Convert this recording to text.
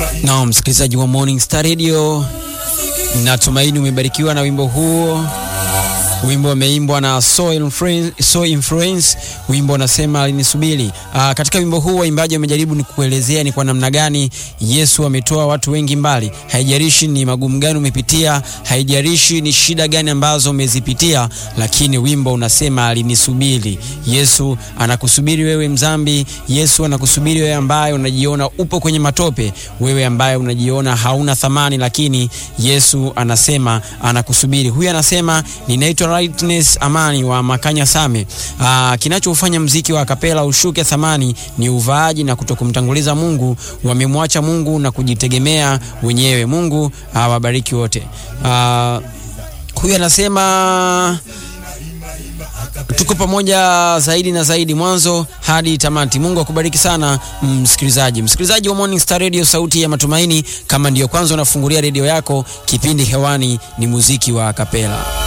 Na msikilizaji wa Morning Star Radio, natumaini umebarikiwa na wimbo huo. Wimbo umeimbwa na So Influence, So Influence. Wimbo unasema alinisubiri. Aa, katika wimbo huu waimbaji wamejaribu ni kuelezea ni kwa namna gani Yesu ametoa watu wengi mbali. Haijalishi ni magumu gani umepitia, haijalishi ni shida gani ambazo umezipitia, lakini wimbo unasema alinisubiri. Yesu anakusubiri wewe mzambi. Yesu anakusubiri wewe ambaye unajiona upo kwenye matope, wewe ambaye unajiona hauna thamani, lakini Yesu anasema anakusubiri. Huyu anasema ninaitwa Rightness Amani wa Makanya Same. Aa, kinachofanya mziki wa kapela ushuke thamani ni uvaaji na kutokumtanguliza Mungu. Wamemwacha Mungu na kujitegemea wenyewe. Mungu awabariki wote. Aa, huyu anasema tuko pamoja zaidi na zaidi, mwanzo hadi tamati. Mungu akubariki sana msikilizaji, msikilizaji wa Morning Star Radio, sauti ya matumaini. Kama ndiyo kwanza unafungulia redio yako, kipindi hewani ni muziki wa kapela.